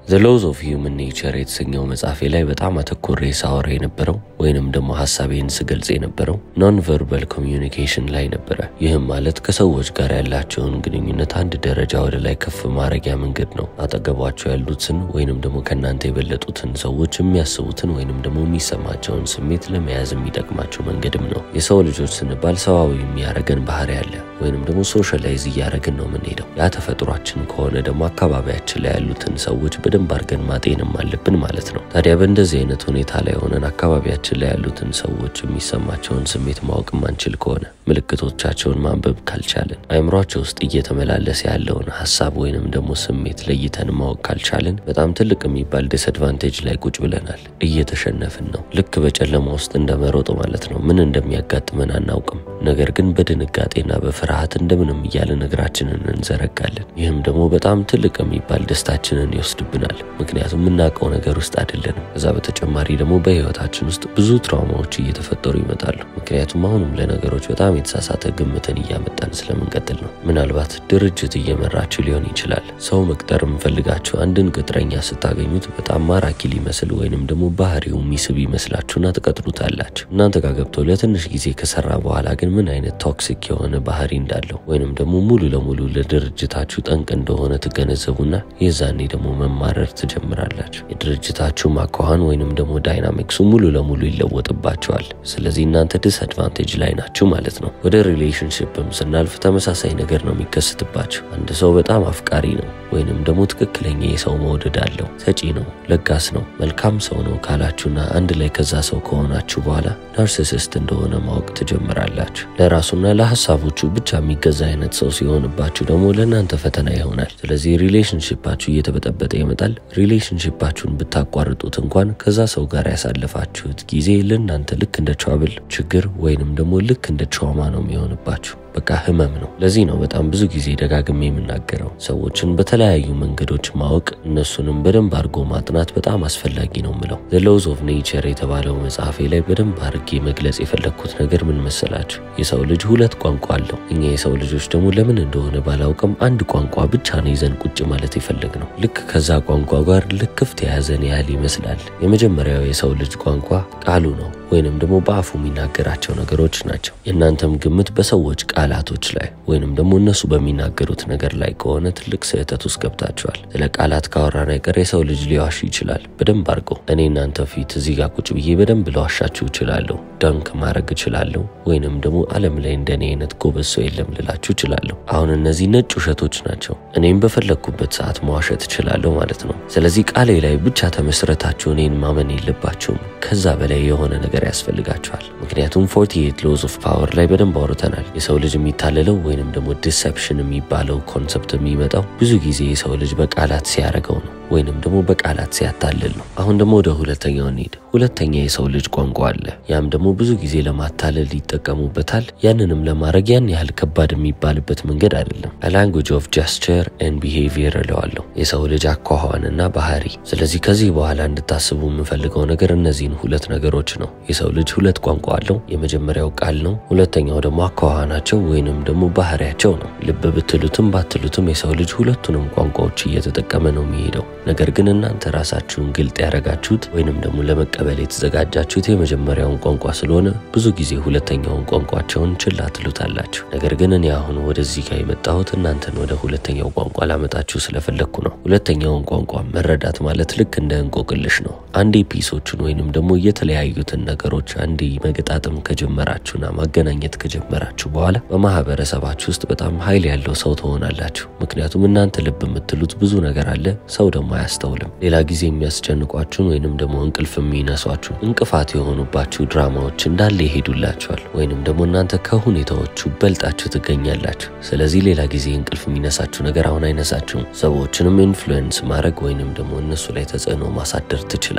ዘ ሎዝ ኦፍ ሂውመን ኔቸር የተሰኘው መጽሐፌ ላይ በጣም አተኮሬ ሳወራ የነበረው ወይንም ደግሞ ሀሳቤን ስገልጽ የነበረው ኖን ቨርባል ኮሚዩኒኬሽን ላይ ነበረ። ይህም ማለት ከሰዎች ጋር ያላቸውን ግንኙነት አንድ ደረጃ ወደ ላይ ከፍ ማድረጊያ መንገድ ነው። አጠገቧቸው ያሉትን ወይንም ደግሞ ከእናንተ የበለጡትን ሰዎች የሚያስቡትን ወይንም ደግሞ የሚሰማቸውን ስሜት ለመያዝ የሚጠቅማቸው መንገድም ነው። የሰው ልጆች ስንባል ሰዋዊ የሚያደርገን ባህሪ አለ ወይንም ደግሞ ሶሻላይዝ እያደረግን ነው የምንሄደው። ያ ተፈጥሯችን ከሆነ ደግሞ አካባቢያችን ላይ ያሉትን ሰዎች በደንብ አድርገን ማጤንም አለብን ማለት ነው። ታዲያ በእንደዚህ አይነት ሁኔታ ላይ ሆነን አካባቢያችን ላይ ያሉትን ሰዎች የሚሰማቸውን ስሜት ማወቅ ማንችል ከሆነ ምልክቶቻቸውን ማንበብ ካልቻለን አይምሯቸው ውስጥ እየተመላለሰ ያለውን ሀሳብ ወይንም ደግሞ ስሜት ለይተን ማወቅ ካልቻለን በጣም ትልቅ የሚባል ዲስአድቫንቴጅ ላይ ቁጭ ብለናል። እየተሸነፍን ነው። ልክ በጨለማ ውስጥ እንደመሮጥ ማለት ነው። ምን እንደሚያጋጥመን አናውቅም። ነገር ግን በድንጋጤና በፍርሃት እንደምንም እያለን እግራችንን እንዘረጋለን። ይህም ደግሞ በጣም ትልቅ የሚባል ደስታችንን ይወስድብናል። ምክንያቱም የምናውቀው ነገር ውስጥ አይደለንም። ከዛ በተጨማሪ ደግሞ በህይወታችን ውስጥ ብዙ ትራውማዎች እየተፈጠሩ ይመጣሉ። ምክንያቱም አሁንም ለነገሮች በጣም የተሳሳተ ግምትን እያመጣን ስለምንቀጥል ነው። ምናልባት ድርጅት እየመራችሁ ሊሆን ይችላል። ሰው መቅጠር የምፈልጋችሁ አንድን ቅጥረኛ ስታገኙት በጣም ማራኪ ሊመስል ወይንም ደግሞ ባህሪው የሚስብ ይመስላችሁና ትቀጥሩታላችሁ። እናንተ ጋር ገብቶ ለትንሽ ጊዜ ከሰራ በኋላ ግን ምን አይነት ቶክሲክ የሆነ ባህሪ እንዳለው ወይንም ደግሞ ሙሉ ለሙሉ ለድርጅታችሁ ጠንቅ እንደሆነ ትገነዘቡና የዛኔ ደግሞ መማረር ትጀምራላችሁ። የድርጅታችሁ ማኳኋን ወይንም ደግሞ ዳይናሚክሱ ሙሉ ለሙሉ ይለወጥባቸዋል። ስለዚህ እናንተ ዲስአድቫንቴጅ ላይ ናችሁ ማለት ነው። ወደ ሪሌሽንሽፕም ስናልፍ ተመሳሳይ ነገር ነው የሚከስትባቸው። አንድ ሰው በጣም አፍቃሪ ነው ወይንም ደግሞ ትክክለኛ የሰው መውደድ አለው፣ ሰጪ ነው፣ ለጋስ ነው፣ መልካም ሰው ነው ካላችሁና አንድ ላይ ከዛ ሰው ከሆናችሁ በኋላ ናርሲሲስት እንደሆነ ማወቅ ትጀምራላችሁ። ለራሱና ለሀሳቦቹ ብቻ የሚገዛ አይነት ሰው ሲሆንባችሁ ደግሞ ለእናንተ ፈተና ይሆናል። ስለዚህ ሪሌሽንሽፓችሁ እየተበጠበጠ ይመጣል። ሪሌሽንሽፓችሁን ብታቋርጡት እንኳን ከዛ ሰው ጋር ያሳለፋችሁት ጊዜ ለእናንተ ልክ እንደ ትራብል ችግር ወይንም ደግሞ ልክ እንደ ትራውማ ነው የሚሆንባችሁ። በቃ ህመም ነው። ለዚህ ነው በጣም ብዙ ጊዜ ደጋግሜ የምናገረው ሰዎችን በተለያዩ መንገዶች ማወቅ እነሱንም በደንብ አድርጎ ማጥናት በጣም አስፈላጊ ነው ምለው። ዘ ሎዝ ኦፍ ኔቸር የተባለው መጽሐፌ ላይ በደንብ አድርጌ መግለጽ የፈለግኩት ነገር ምን መሰላችሁ? የሰው ልጅ ሁለት ቋንቋ አለው። እኛ የሰው ልጆች ደግሞ ለምን እንደሆነ ባላውቅም አንድ ቋንቋ ብቻ ነው ይዘን ቁጭ ማለት የፈለግ ነው። ልክ ከዛ ቋንቋ ጋር ልክፍት የያዘን ያህል ይመስላል። የመጀመሪያው የሰው ልጅ ቋንቋ ቃሉ ነው ወይንም ደግሞ በአፉ የሚናገራቸው ነገሮች ናቸው። የእናንተም ግምት በሰዎች ቃላቶች ላይ ወይንም ደግሞ እነሱ በሚናገሩት ነገር ላይ ከሆነ ትልቅ ስህተት ውስጥ ገብታችኋል። ስለ ቃላት ካወራን አይቀር የሰው ልጅ ሊዋሽ ይችላል በደንብ አድርገው። እኔ እናንተ ፊት እዚህ ጋር ቁጭ ብዬ በደንብ ለዋሻችሁ እችላለሁ፣ ዳንክ ማድረግ እችላለሁ፣ ወይንም ደግሞ ዓለም ላይ እንደኔ አይነት ጎበዝ ሰው የለም ልላችሁ እችላለሁ። አሁን እነዚህ ነጭ ውሸቶች ናቸው። እኔም በፈለግኩበት ሰዓት መዋሸት እችላለሁ ማለት ነው። ስለዚህ ቃሌ ላይ ብቻ ተመስረታችሁ እኔን ማመን የለባችሁም። ከዛ በላይ የሆነ ነገር ያስፈልጋቸዋል። ምክንያቱም 48 ሎዝ ኦፍ ፓወር ላይ በደንብ አውርተናል። የሰው ልጅ የሚታለለው ወይንም ደግሞ ዲሰፕሽን የሚባለው ኮንሰፕት የሚመጣው ብዙ ጊዜ የሰው ልጅ በቃላት ሲያደርገው ነው ወይንም ደግሞ በቃላት ሲያታልል ነው። አሁን ደግሞ ወደ ሁለተኛው እንሂድ። ሁለተኛ የሰው ልጅ ቋንቋ አለ። ያም ደግሞ ብዙ ጊዜ ለማታለል ይጠቀሙበታል። ያንንም ለማድረግ ያን ያህል ከባድ የሚባልበት መንገድ አይደለም። ላንጉጅ ኦፍ ጀስቸር ኤንድ ቢሄቪየር እለዋለሁ፣ የሰው ልጅ አኳኋንና ባህሪ። ስለዚህ ከዚህ በኋላ እንድታስቡ የምፈልገው ነገር እነዚህን ሁለት ነገሮች ነው። የሰው ልጅ ሁለት ቋንቋ አለው። የመጀመሪያው ቃል ነው። ሁለተኛው ደግሞ አኳኋናቸው ወይንም ደግሞ ባህሪያቸው ነው። ልብ ብትሉትም ባትሉትም የሰው ልጅ ሁለቱንም ቋንቋዎች እየተጠቀመ ነው የሚሄደው። ነገር ግን እናንተ ራሳችሁን ግልጥ ያደረጋችሁት ወይንም ደግሞ ለመቀበል የተዘጋጃችሁት የመጀመሪያውን ቋንቋ ስለሆነ ብዙ ጊዜ ሁለተኛውን ቋንቋቸውን ችላ ትሉታላችሁ። ነገር ግን እኔ አሁን ወደዚህ ጋር የመጣሁት እናንተን ወደ ሁለተኛው ቋንቋ ላመጣችሁ ስለፈለግኩ ነው። ሁለተኛውን ቋንቋ መረዳት ማለት ልክ እንደ እንቆቅልሽ ነው። አንዴ ፒሶቹን ወይንም ደግሞ የተለያዩትን ነገሮች አንዴ መገጣጠም ከጀመራችሁና ማገናኘት ከጀመራችሁ በኋላ በማህበረሰባችሁ ውስጥ በጣም ኃይል ያለው ሰው ትሆናላችሁ። ምክንያቱም እናንተ ልብ የምትሉት ብዙ ነገር አለ፣ ሰው ደግሞ አያስተውልም። ሌላ ጊዜ የሚያስጨንቋችሁን ወይንም ደግሞ እንቅልፍ የሚነሷችሁ እንቅፋት የሆኑባችሁ ድራማዎች እንዳለ ይሄዱላችኋል፣ ወይንም ደግሞ እናንተ ከሁኔታዎቹ በልጣችሁ ትገኛላችሁ። ስለዚህ ሌላ ጊዜ እንቅልፍ የሚነሳችሁ ነገር አሁን አይነሳችሁም። ሰዎችንም ኢንፍሉዌንስ ማድረግ ወይንም ደግሞ እነሱ ላይ ተጽዕኖ ማሳደር ትችላል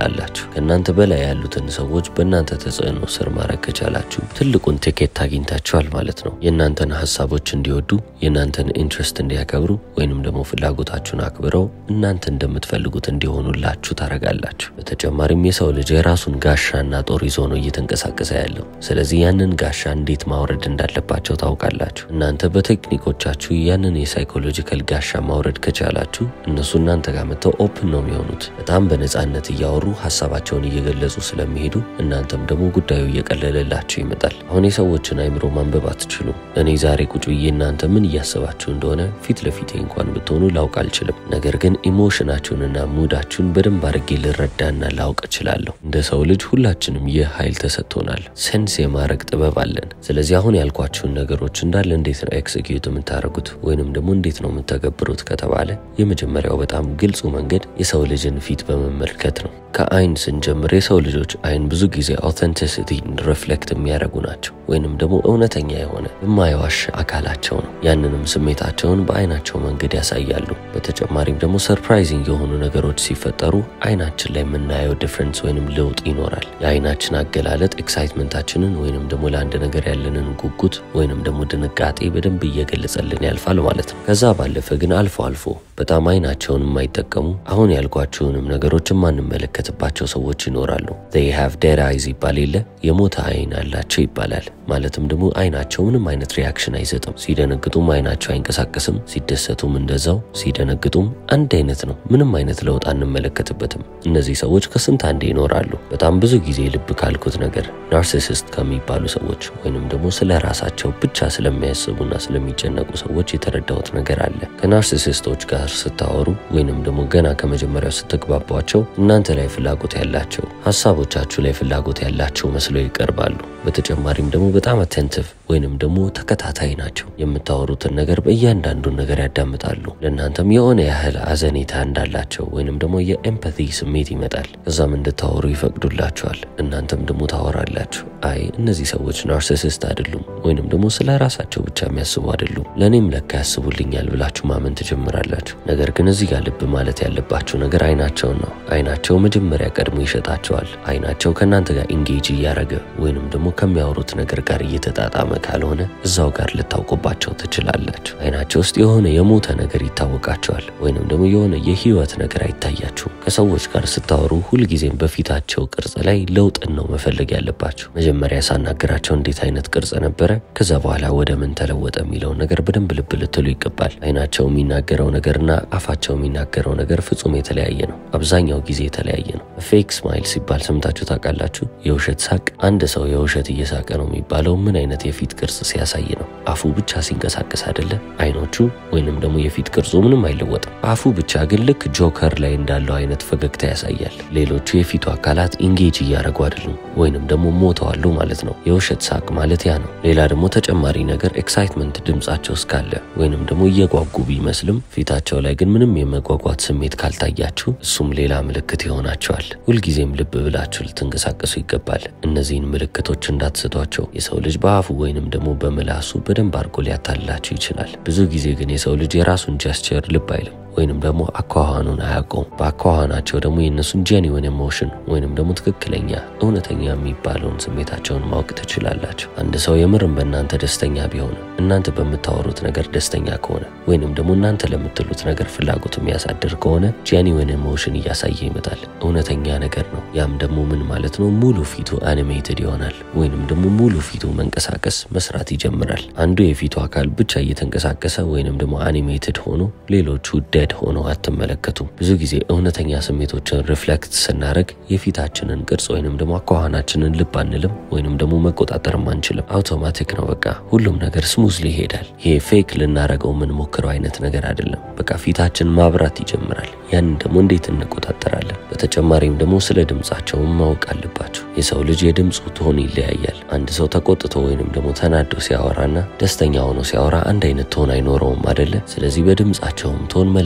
ትችላላችሁ። ከእናንተ በላይ ያሉትን ሰዎች በእናንተ ተጽዕኖ ስር ማድረግ ከቻላችሁ ትልቁን ቲኬት አግኝታችኋል ማለት ነው። የእናንተን ሀሳቦች እንዲወዱ፣ የእናንተን ኢንትረስት እንዲያከብሩ ወይንም ደግሞ ፍላጎታችሁን አክብረው እናንተ እንደምትፈልጉት እንዲሆኑላችሁ ታደርጋላችሁ። በተጨማሪም የሰው ልጅ የራሱን ጋሻና ጦር ይዞ ነው እየተንቀሳቀሰ ያለው። ስለዚህ ያንን ጋሻ እንዴት ማውረድ እንዳለባቸው ታውቃላችሁ። እናንተ በቴክኒኮቻችሁ ያንን የሳይኮሎጂካል ጋሻ ማውረድ ከቻላችሁ እነሱ እናንተ ጋር መጥተው ኦፕን ነው የሚሆኑት። በጣም በነፃነት እያወሩ ሀሳባቸውን እየገለጹ ስለሚሄዱ እናንተም ደግሞ ጉዳዩ እየቀለለላችሁ ይመጣል። አሁን የሰዎችን አይምሮ ማንበብ አትችሉም። እኔ ዛሬ ቁጭ ብዬ እናንተ ምን እያሰባችሁ እንደሆነ ፊት ለፊቴ እንኳን ብትሆኑ ላውቅ አልችልም። ነገር ግን ኢሞሽናችሁንና ሙዳችሁን በደንብ አድርጌ ልረዳና ላውቅ እችላለሁ። እንደ ሰው ልጅ ሁላችንም ይህ ኃይል ተሰጥቶናል። ሴንስ የማድረግ ጥበብ አለን። ስለዚህ አሁን ያልኳችሁን ነገሮች እንዳለ እንዴት ነው ኤክስኪዩት የምታደርጉት ወይንም ደግሞ እንዴት ነው የምተገብሩት ከተባለ የመጀመሪያው በጣም ግልጹ መንገድ የሰው ልጅን ፊት በመመልከት ነው። ከአይን ስንጀምር የሰው ልጆች አይን ብዙ ጊዜ አውተንቲሲቲን ሪፍሌክት የሚያደርጉ ናቸው ወይንም ደግሞ እውነተኛ የሆነ የማይዋሽ አካላቸው ነው። ያንንም ስሜታቸውን በአይናቸው መንገድ ያሳያሉ። በተጨማሪም ደግሞ ሰርፕራይዚንግ የሆኑ ነገሮች ሲፈጠሩ አይናችን ላይ የምናየው ዲፍረንስ ወይንም ለውጥ ይኖራል። የአይናችን አገላለጥ ኤክሳይትመንታችንን ወይንም ደግሞ ለአንድ ነገር ያለንን ጉጉት ወይንም ደግሞ ድንጋጤ በደንብ እየገለጸልን ያልፋል ማለት ነው። ከዛ ባለፈ ግን አልፎ አልፎ በጣም አይናቸውን የማይጠቀሙ አሁን ያልኳችሁንም ነገሮች የማንመለከትባቸው ሰዎች ይኖራሉ። they have dead eyes ይባል የለ የሞተ አይን አላቸው ይባላል። ማለትም ደግሞ አይናቸው ምንም አይነት ሪያክሽን አይሰጥም። ሲደነግጡም አይናቸው አይንቀሳቀስም፣ ሲደሰቱም እንደዛው፣ ሲደነግጡም አንድ አይነት ነው። ምንም አይነት ለውጥ አንመለከትበትም። እነዚህ ሰዎች ከስንት አንዴ ይኖራሉ። በጣም ብዙ ጊዜ ልብ ካልኩት ነገር ናርሲሲስት ከሚባሉ ሰዎች ወይንም ደግሞ ስለ ራሳቸው ብቻ ስለሚያስቡና ስለሚጨነቁ ሰዎች የተረዳሁት ነገር አለ። ከናርሲሲስቶች ጋር ስታወሩ ወይንም ደግሞ ገና ከመጀመሪያው ስትግባቧቸው እናንተ ላይ ፍላጎት ያላቸው ሀሳቦቻችሁ ላይ ፍላጎት ያላቸው መስለው ይቀርባሉ። በተጨማሪም ደግሞ በጣም አቴንቲቭ ወይንም ደግሞ ተከታታይ ናቸው። የምታወሩትን ነገር በእያንዳንዱን ነገር ያዳምጣሉ። ለእናንተም የሆነ ያህል አዘኔታ እንዳላቸው ወይንም ደግሞ የኤምፓቲ ስሜት ይመጣል። ከዛም እንድታወሩ ይፈቅዱላችኋል። እናንተም ደግሞ ታወራላችሁ። አይ እነዚህ ሰዎች ናርሲሲስት አይደሉም ወይንም ደግሞ ስለ ራሳቸው ብቻ የሚያስቡ አይደሉም፣ ለእኔም ለካ ያስቡልኛል ብላችሁ ማመን ትጀምራላችሁ። ነገር ግን እዚህ ጋር ልብ ማለት ያለባችሁ ነገር አይናቸውን ነው። አይናቸው መጀመሪያ ቀድሞ ይሸጣቸዋል። አይናቸው ከእናንተ ጋር ኢንጌጅ እያደረገ ወይንም ደግሞ ከሚያወሩት ነገር ጋር እየተጣጣመ ካልሆነ እዛው ጋር ልታውቁባቸው ትችላላችሁ። አይናቸው ውስጥ የሆነ የሞተ ነገር ይታወቃቸዋል፣ ወይንም ደግሞ የሆነ የህይወት ነገር አይታያችሁም። ከሰዎች ጋር ስታወሩ ሁልጊዜም በፊታቸው ቅርጽ ላይ ለውጥን ነው መፈለግ ያለባችሁ። መጀመሪያ ሳናገራቸው እንዴት አይነት ቅርጽ ነበረ፣ ከዛ በኋላ ወደ ምን ተለወጠ የሚለውን ነገር በደንብ ልብ ልትሉ ይገባል። አይናቸው የሚናገረው ነገርና አፋቸው የሚናገረው ነገር ፍጹም የተለያየ ነው። አብዛኛው ጊዜ የተለያየ ነው። ፌክ ስማይል ሲባል ሰምታችሁ ታውቃላችሁ? የውሸት ሳቅ። አንድ ሰው የውሸት እየሳቀ ነው የሚባለው ምን አይነት የፊት ቅርጽ ሲያሳይ ነው? አፉ ብቻ ሲንቀሳቀስ አይደለ? አይኖቹ ወይንም ደግሞ የፊት ቅርጹ ምንም አይለወጥም። አፉ ብቻ ግን ልክ ጆከር ላይ እንዳለው አይነት ፈገግታ ያሳያል። ሌሎቹ የፊቱ አካላት ኢንጌጅ እያደረጉ አይደሉም ወይንም ደግሞ ሞተዋሉ ማለት ነው። የውሸት ሳቅ ማለት ያ ነው። ሌላ ደግሞ ተጨማሪ ነገር ኤክሳይትመንት ድምጻቸው እስካለ ወይንም ደግሞ እየጓጉ ቢመስልም ፊታቸው ላይ ግን ምንም የመጓጓት ስሜት ካልታያችሁ እሱም ሌላ ምልክት ይሆናቸዋል። ሁልጊዜም ልብ ብላችሁ ልትንቀሳቀሱ ይገባል። እነዚህን ምልክቶች እንዳትስቷቸው። የሰው ልጅ በአፉ ወይንም ደግሞ በምላሱ በደንብ አድርጎ ሊያታልላችሁ ይችላል። ብዙ ጊዜ ግን የሰው ልጅ የራሱን ጀስቸር ልብ አይልም ወይንም ደግሞ አኳኋኑን አያውቀውም። በአኳኋናቸው ደግሞ የእነሱን ጄኒውን ኢሞሽን ወይንም ደግሞ ትክክለኛ እውነተኛ የሚባለውን ስሜታቸውን ማወቅ ትችላላችሁ። አንድ ሰው የምርም በእናንተ ደስተኛ ቢሆን እናንተ በምታወሩት ነገር ደስተኛ ከሆነ ወይንም ደግሞ እናንተ ለምትሉት ነገር ፍላጎት የሚያሳድር ከሆነ ጄኒውን ኢሞሽን እያሳየ ይመጣል። እውነተኛ ነገር ነው። ያም ደግሞ ምን ማለት ነው? ሙሉ ፊቱ አኒሜትድ ይሆናል ወይንም ደግሞ ሙሉ ፊቱ መንቀሳቀስ መስራት ይጀምራል። አንዱ የፊቱ አካል ብቻ እየተንቀሳቀሰ ወይንም ደግሞ አኒሜትድ ሆኖ ሌሎቹ ደድ ሆነው አትመለከቱም። ብዙ ጊዜ እውነተኛ ስሜቶችን ሪፍሌክት ስናደርግ የፊታችንን ቅርጽ ወይንም ደግሞ አኳኋናችንን ልብ አንልም ወይንም ደግሞ መቆጣጠርም አንችልም። አውቶማቲክ ነው። በቃ ሁሉም ነገር ስሙዝሊ ይሄዳል። ይሄ ፌክ ልናደርገው የምንሞክረው አይነት ነገር አይደለም። በቃ ፊታችን ማብራት ይጀምራል። ያንን ደግሞ እንዴት እንቆጣጠራለን? በተጨማሪም ደግሞ ስለ ድምጻቸውን ማወቅ አለባቸው። የሰው ልጅ የድምፁ ቶን ይለያያል። አንድ ሰው ተቆጥቶ ወይንም ደግሞ ተናዶ ሲያወራና ደስተኛ ሆኖ ሲያወራ አንድ አይነት ቶን አይኖረውም አደለ? ስለዚህ በድምጻቸውም ቶን መለየት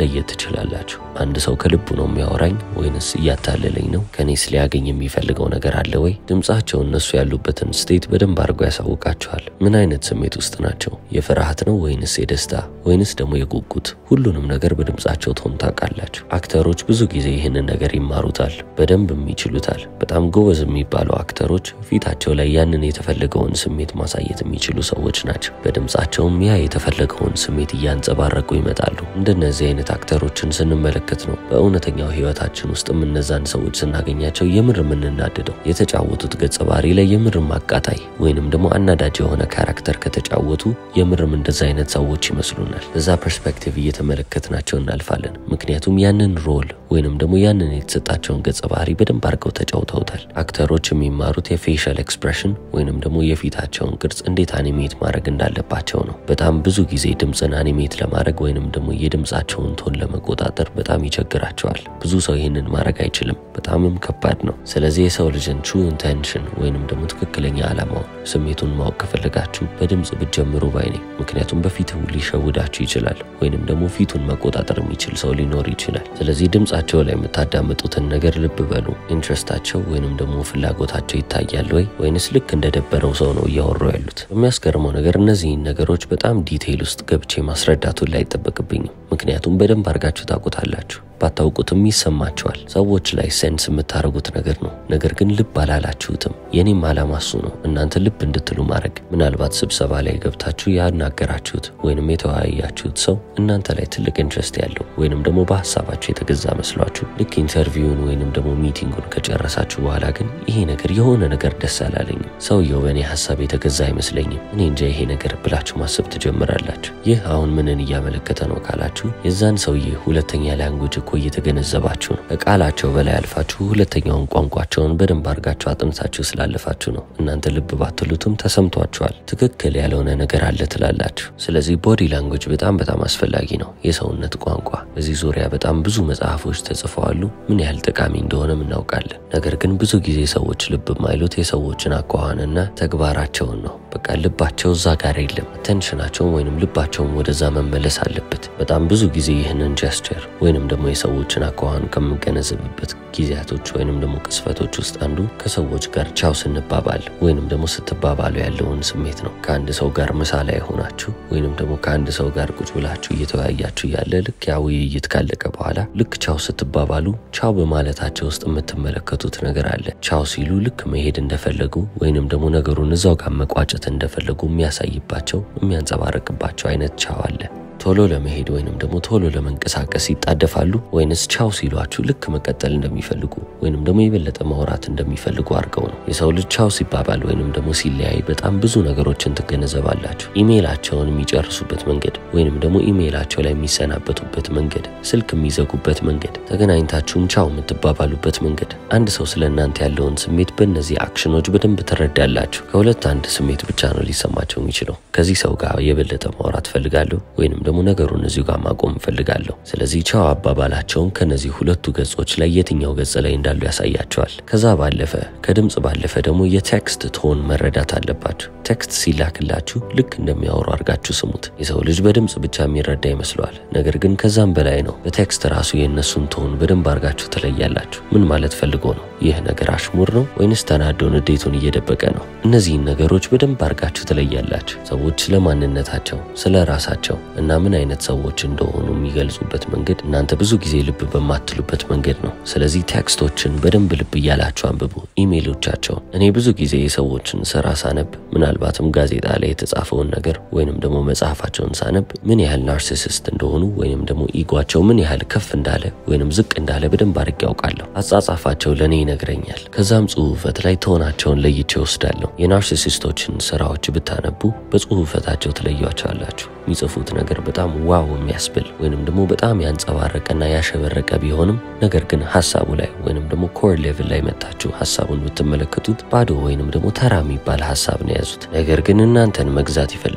መለየት ትችላላችሁ። አንድ ሰው ከልቡ ነው የሚያወራኝ ወይንስ እያታለለኝ ነው? ከኔስ ሊያገኝ የሚፈልገው ነገር አለ ወይ? ድምፃቸው እነሱ ያሉበትን ስቴት በደንብ አድርጎ ያሳውቃችኋል። ምን አይነት ስሜት ውስጥ ናቸው? የፍርሃት ነው ወይንስ የደስታ ወይንስ ደግሞ የጉጉት? ሁሉንም ነገር በድምፃቸው ቶን ታውቃላችሁ። አክተሮች ብዙ ጊዜ ይህንን ነገር ይማሩታል፣ በደንብ ይችሉታል። በጣም ጎበዝ የሚባሉ አክተሮች ፊታቸው ላይ ያንን የተፈለገውን ስሜት ማሳየት የሚችሉ ሰዎች ናቸው። በድምፃቸውም ያ የተፈለገውን ስሜት እያንጸባረቁ ይመጣሉ። እንደነዚህ አይነት አክተሮችን ስንመለከት ነው በእውነተኛው ህይወታችን ውስጥም እነዛን ሰዎች ስናገኛቸው የምር የምንናደደው። የተጫወቱት ገጸ ባህሪ ላይ የምርም አቃጣይ ወይንም ደግሞ አናዳጅ የሆነ ካራክተር ከተጫወቱ የምርም እንደዛ አይነት ሰዎች ይመስሉናል። በዛ ፐርስፔክቲቭ እየተመለከትናቸው እናልፋለን። ምክንያቱም ያንን ሮል ወይንም ደግሞ ያንን የተሰጣቸውን ገጸ ባህሪ በደንብ አድርገው ተጫውተውታል። አክተሮች የሚማሩት የፌሻል ኤክስፕሬሽን ወይንም ደግሞ የፊታቸውን ቅርጽ እንዴት አኒሜት ማድረግ እንዳለባቸው ነው። በጣም ብዙ ጊዜ ድምፅን አኒሜት ለማድረግ ወይንም ደግሞ የድምፃቸውን ቶን ለመቆጣጠር በጣም ይቸግራቸዋል። ብዙ ሰው ይህንን ማድረግ አይችልም። በጣምም ከባድ ነው። ስለዚህ የሰው ልጅን ትሩ ኢንቴንሽን ወይንም ደግሞ ትክክለኛ ዓላማውን ስሜቱን ማወቅ ከፈለጋችሁ በድምፅ ብትጀምሩ ባይ ነኝ። ምክንያቱም በፊት ሊሸውዳችሁ ይችላል፣ ወይንም ደግሞ ፊቱን መቆጣጠር የሚችል ሰው ሊኖር ይችላል። ስለዚህ ድምፃቸው ላይ የምታዳምጡትን ነገር ልብ በሉ። ኢንትረስታቸው ወይንም ደግሞ ፍላጎታቸው ይታያል ወይ ወይንስ ልክ እንደደበረው ሰው ነው እያወሩ ያሉት? የሚያስገርመው ነገር እነዚህን ነገሮች በጣም ዲቴይል ውስጥ ገብቼ ማስረዳቱን ላይ አይጠበቅብኝም። ምክንያቱም በደንብ አድርጋችሁ ታውቁታላችሁ። ባታውቁትም ይሰማችኋል። ሰዎች ላይ ሴንስ የምታደርጉት ነገር ነው። ነገር ግን ልብ አላላችሁትም። የኔም ዓላማ እሱ ነው፣ እናንተ ልብ እንድትሉ ማድረግ። ምናልባት ስብሰባ ላይ ገብታችሁ ያናገራችሁት ወይንም የተወያያችሁት ሰው እናንተ ላይ ትልቅ ኢንትረስት ያለው ወይንም ደግሞ በሀሳባችሁ የተገዛ መስሏችሁ ልክ ኢንተርቪውን ወይንም ደግሞ ሚቲንጉን ከጨረሳችሁ በኋላ ግን ይሄ ነገር የሆነ ነገር ደስ አላለኝም፣ ሰውየው በእኔ ሀሳብ የተገዛ አይመስለኝም፣ እኔ እንጃ ይሄ ነገር ብላችሁ ማሰብ ትጀምራላችሁ። ይህ አሁን ምንን እያመለከተ ነው ካላችሁ የዛን ሰውዬ ሁለተኛ ላንጉጅ እኮ እየተገነዘባችሁ ነው። ከቃላቸው በላይ አልፋችሁ ሁለተኛውን ቋንቋቸውን በደንብ አድርጋችሁ አጥንታችሁ ስላለፋችሁ ነው። እናንተ ልብ ባትሉትም ተሰምቷችኋል። ትክክል ያልሆነ ነገር አለ ትላላችሁ። ስለዚህ ቦዲ ላንጉጅ በጣም በጣም አስፈላጊ ነው። የሰውነት ቋንቋ በዚህ ዙሪያ በጣም ብዙ መጽሐፎች ተጽፈዋሉ። ምን ያህል ጠቃሚ እንደሆነም እናውቃለን። ነገር ግን ብዙ ጊዜ ሰዎች ልብ የማይሉት የሰዎችን አኳኋንና ተግባራቸውን ነው። በቃ ልባቸው እዛ ጋር የለም። አቴንሽናቸውን ወይንም ልባቸውን ወደዛ መመለስ አለበት። በጣም ብዙ ጊዜ ይህንን ጀስቸር ወይንም ደግሞ የሰዎችን አኳኋን ከምገነዘብበት ጊዜያቶች ወይንም ደግሞ ቅስፈቶች ውስጥ አንዱ ከሰዎች ጋር ቻው ስንባባል ወይንም ደግሞ ስትባባሉ ያለውን ስሜት ነው። ከአንድ ሰው ጋር ምሳ ላይ ሆናችሁ ወይንም ደግሞ ከአንድ ሰው ጋር ቁጭ ብላችሁ እየተወያያችሁ ያለ ልክ ያ ውይይት ካለቀ በኋላ ልክ ቻው ስትባባሉ ቻው በማለታቸው ውስጥ የምትመለከቱት ነገር አለ። ቻው ሲሉ ልክ መሄድ እንደፈለጉ ወይንም ደግሞ ነገሩን እዛው ጋር መቋጨት እንደፈለጉ የሚያሳይባቸው የሚያንጸባርቅባቸው አይነት ቻው አለ። ቶሎ ለመሄድ ወይንም ደግሞ ቶሎ ለመንቀሳቀስ ይጣደፋሉ ወይንስ ቻው ሲሏችሁ ልክ መቀጠል እንደሚፈልጉ ወይንም ደግሞ የበለጠ ማውራት እንደሚፈልጉ አድርገው ነው። የሰው ልጅ ቻው ሲባባል ወይንም ደግሞ ሲለያይ በጣም ብዙ ነገሮችን ትገነዘባላችሁ። ኢሜይላቸውን የሚጨርሱበት መንገድ ወይንም ደግሞ ኢሜይላቸው ላይ የሚሰናበቱበት መንገድ፣ ስልክ የሚዘጉበት መንገድ፣ ተገናኝታችሁም ቻው የምትባባሉበት መንገድ፣ አንድ ሰው ስለ እናንተ ያለውን ስሜት በእነዚህ አክሽኖች በደንብ ትረዳላችሁ። ከሁለት አንድ ስሜት ብቻ ነው ሊሰማቸው የሚችለው። ከዚህ ሰው ጋር የበለጠ ማውራት ፈልጋለሁ ወይንም ደግሞ ነገሩን እዚሁ ጋር ማቆም እፈልጋለሁ። ስለዚህ ቻው አባባላቸውን ከነዚህ ሁለቱ ገጾች ላይ የትኛው ገጽ ላይ እንዳሉ ያሳያቸዋል። ከዛ ባለፈ ከድምፅ ባለፈ ደግሞ የቴክስት ቶን መረዳት አለባችሁ። ቴክስት ሲላክላችሁ ልክ እንደሚያወሩ አድርጋችሁ ስሙት። የሰው ልጅ በድምፅ ብቻ የሚረዳ ይመስለዋል። ነገር ግን ከዛም በላይ ነው። በቴክስት ራሱ የእነሱን ቶን በደንብ አድርጋችሁ ትለያላችሁ። ምን ማለት ፈልጎ ነው? ይህ ነገር አሽሙር ነው ወይንስ ተናዶ ንዴቱን እየደበቀ ነው? እነዚህን ነገሮች በደንብ አድርጋችሁ ትለያላችሁ። ሰዎች ስለ ማንነታቸው፣ ስለ ራሳቸው እና ምን አይነት ሰዎች እንደሆኑ የሚገልጹበት መንገድ እናንተ ብዙ ጊዜ ልብ በማትሉበት መንገድ ነው። ስለዚህ ቴክስቶችን በደንብ ልብ እያላችሁ አንብቡ። ኢሜይሎቻቸውን እኔ ብዙ ጊዜ የሰዎችን ስራ ሳነብ ምናልባትም ጋዜጣ ላይ የተጻፈውን ነገር ወይንም ደግሞ መጽሐፋቸውን ሳነብ ምን ያህል ናርሲሲስት እንደሆኑ ወይንም ደግሞ ኢጓቸው ምን ያህል ከፍ እንዳለ ወይንም ዝቅ እንዳለ በደንብ አድርጌ ያውቃለሁ። አጻጻፋቸው ለእኔ ይነግረኛል። ከዛም ጽሁፈት ላይ ተሆናቸውን ለይቼ ወስዳለሁ። የናርሲሲስቶችን ስራዎች ብታነቡ በጽሁፈታቸው ትለያቸዋላችሁ። የሚጽፉት ነገር በጣም ዋው የሚያስብል ወይንም ደግሞ በጣም ያንጸባረቀና ያሸበረቀ ቢሆንም ነገር ግን ሀሳቡ ላይ ወይንም ደግሞ ኮር ሌቭል ላይ መጣችሁ ሀሳቡን ብትመለከቱት ባዶ ወይንም ደግሞ ተራ የሚባል ሀሳብ ነው የያዙት። ነገር ግን እናንተን መግዛት ይፈልጋሉ።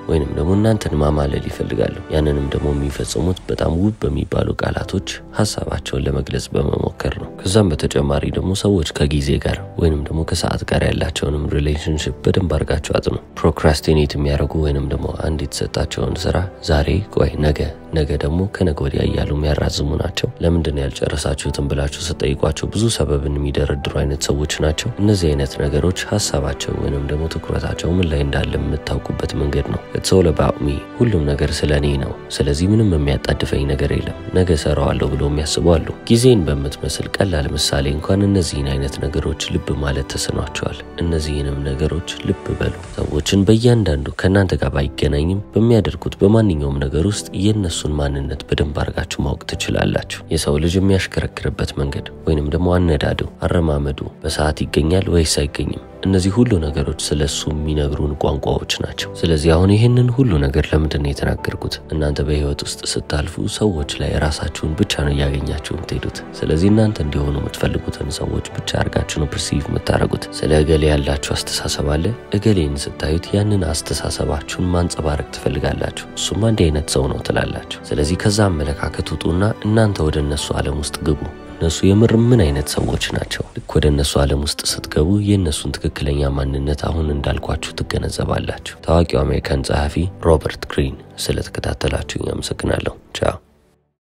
ወይንም ደግሞ እናንተን ማማለል ይፈልጋሉ። ያንንም ደግሞ የሚፈጽሙት በጣም ውብ በሚባሉ ቃላቶች ሀሳባቸውን ለመግለጽ በመሞከር ነው። ከዛም በተጨማሪ ደግሞ ሰዎች ከጊዜ ጋር ወይንም ደግሞ ከሰዓት ጋር ያላቸውንም ሪሌሽንሽፕ በደንብ አድርጋቸው አጥኑ። ፕሮክራስቲኔት የሚያደርጉ ወይንም ደግሞ አንድ የተሰጣቸውን ስራ ዛሬ ቆይ ነገ ነገ ደግሞ ከነገ ወዲያ እያሉ የሚያራዝሙ ናቸው። ለምንድን ያልጨረሳችሁትን ብላችሁ ስጠይቋቸው ብዙ ሰበብን የሚደረድሩ አይነት ሰዎች ናቸው። እነዚህ አይነት ነገሮች ሀሳባቸው ወይንም ደግሞ ትኩረታቸው ምን ላይ እንዳለ የምታውቁበት መንገድ ነው። ኢትስ ኦል አባውት ሚ ሁሉም ነገር ስለ እኔ ነው። ስለዚህ ምንም የሚያጣድፈኝ ነገር የለም። ነገ ሰራዋለሁ ብሎ የሚያስቡ አሉ። ጊዜን በምትመስል ቀላል ምሳሌ እንኳን እነዚህን አይነት ነገሮች ልብ ማለት ተስኗቸዋል። እነዚህንም ነገሮች ልብ በሉ። ሰዎችን በእያንዳንዱ ከእናንተ ጋር ባይገናኝም በሚያደርጉት በማንኛውም ነገር ውስጥ የእነሱን ማንነት በደንብ አድርጋችሁ ማወቅ ትችላላችሁ። የሰው ልጅ የሚያሽከረክርበት መንገድ ወይንም ደግሞ አነዳዱ፣ አረማመዱ በሰዓት ይገኛል ወይስ አይገኝም? እነዚህ ሁሉ ነገሮች ስለ እሱ የሚነግሩን ቋንቋዎች ናቸው። ስለዚህ አሁን ይህንን ሁሉ ነገር ለምንድን ነው የተናገርኩት? እናንተ በህይወት ውስጥ ስታልፉ ሰዎች ላይ ራሳችሁን ብቻ ነው እያገኛችሁ የምትሄዱት። ስለዚህ እናንተ እንዲሆኑ የምትፈልጉትን ሰዎች ብቻ አድርጋችሁ ነው ፕርሲቭ የምታደርጉት። ስለ እገሌ ያላችሁ አስተሳሰብ አለ። እገሌን ስታዩት ያንን አስተሳሰባችሁን ማንጸባረቅ ትፈልጋላችሁ። እሱም አንድ አይነት ሰው ነው ትላላችሁ። ስለዚህ ከዛ አመለካከት ውጡና እናንተ ወደ እነሱ ዓለም ውስጥ ግቡ። እነሱ የምር ምን አይነት ሰዎች ናቸው? ልክ ወደ እነሱ ዓለም ውስጥ ስትገቡ የእነሱን ትክክለኛ ማንነት አሁን እንዳልኳችሁ ትገነዘባላችሁ። ታዋቂው አሜሪካን ጸሐፊ ሮበርት ግሪን ስለተከታተላችሁ አመሰግናለሁ። ቻው